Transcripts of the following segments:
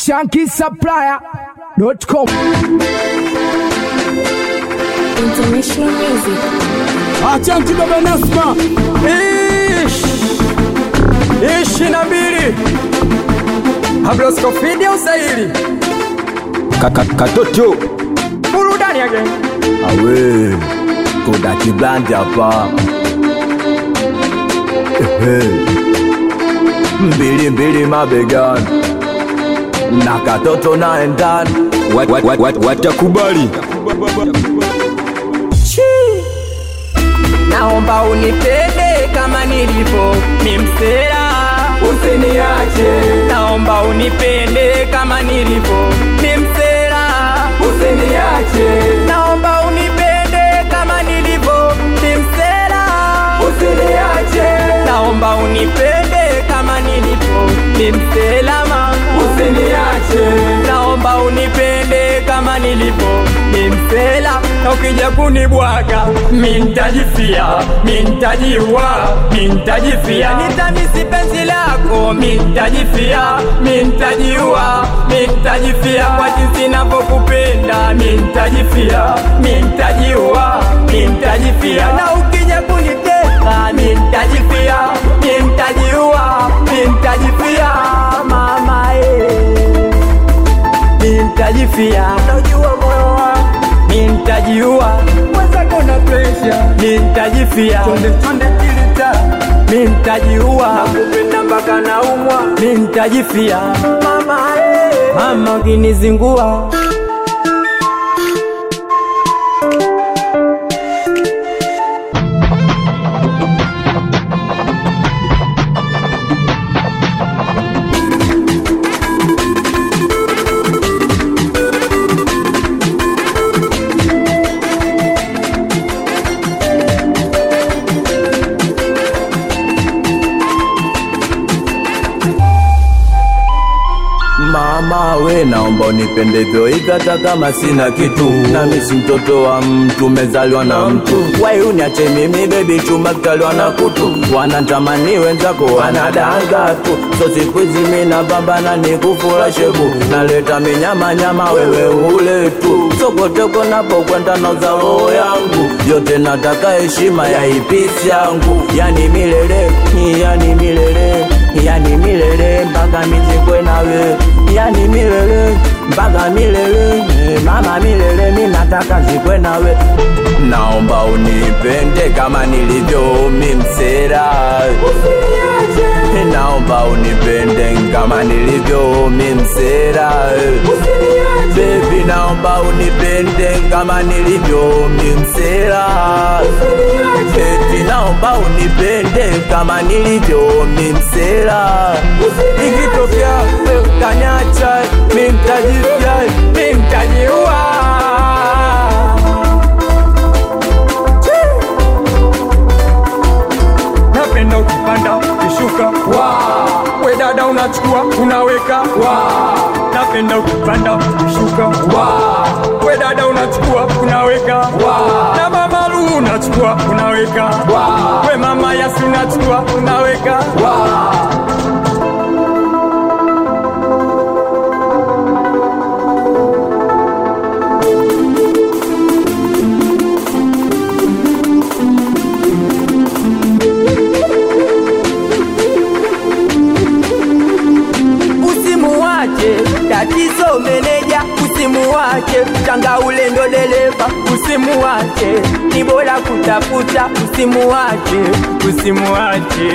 shankisupplier.com International music. Achanki baba Nasma Ish ishi na mbili Habloskofidi au Saili Katoto burudani yake Awe Koda kiblandi hapa Ehe. Mbili mbili mabegani na katoto naendani watakubali Naomba unipende kama nilivyo ni msela Usiniache Naomba unipende kama nilivyo ni msela Usiniache Naomba unipende kama nilivyo ni msela Usiniache Naomba unipende kama nilivyo ni msela mama Usiniache Naomba unipende kama nilivyo ni msela na ukija kunibwaga mi ntajifia mi ntajiua mi ntajifia nitamisi penzi lako mi ntajifia mi ntajiua mi ntajifia kwa jinsi navyokupenda mi ntajifia mi ntajiua mi ntajifia na ukija kuniteka mi ntajifia mi ntajiua mi ntajifia mama eh nitajifia najua moyo wangu nitajiua mwenzako na presha nitajifia chonde chonde kilita nitajiua nakupenda mpaka naumwa nitajifia mama eh. mama ukinizingua Mama we naomba unipendevyo hivi hata kama sina kitu nami si mtoto wa mtu mezaliwa na mtu wai uniache mimi bebi chuma kitaliwa na kutu wanatamani wenzako wanadanga tu so siku hizi mina pambana ni kufura shebu naleta minyama nyama wewe ule tu sokoteko napokwenda nauza roho yangu yote nataka heshima ya ipisi yangu yani milele yani milele yani milele mpaka mizikwe nawe yani milele mpaka milele eh, mama milele mi nataka zikwe nawe naomba unipende kama nilivyo mimsera naomba unipende kama nilivyo mimsera bebi naomba unipende kama nilivyo mimsera eti naomba unipende kama nilivyo mimsera ikitokea kanyacha mimtajifya nitajiua napenda ukipanda ukishuka wow. we dada unachukua unaweka wow. napenda ukipanda ukishuka wow. we dada unachukua unaweka wow. na mama Lu unachukua unaweka wow. we mama Yasi unachukua unaweka wow. usimuwache tatizo meneja usimuwache mchanga ule ndo dereva usimuwache ni bora kutafuta usimuwache usimuwache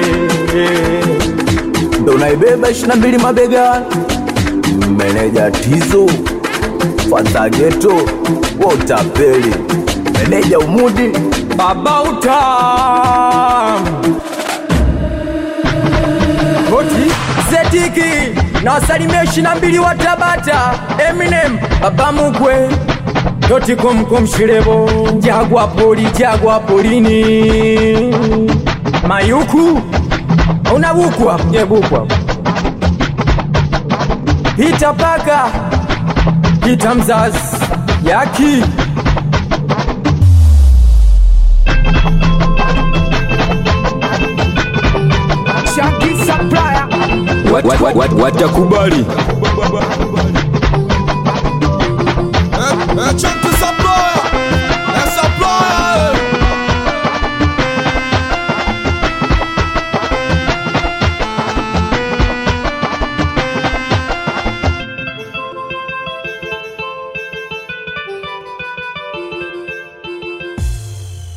ndo naibeba ishina mbili mabegani meneja tizo fatageto wotapeli meneja umudi baba utam Goti Zetiki na wasalimia ishirini na mbili wa Tabata Eminem baba mugwe Doti kumkum shirebo Jagwa poli jagwa polini Mayuku Una buku hapo Nye buku hapo Hita paka Hita mzazi Yaki Shanky Supplier watakubali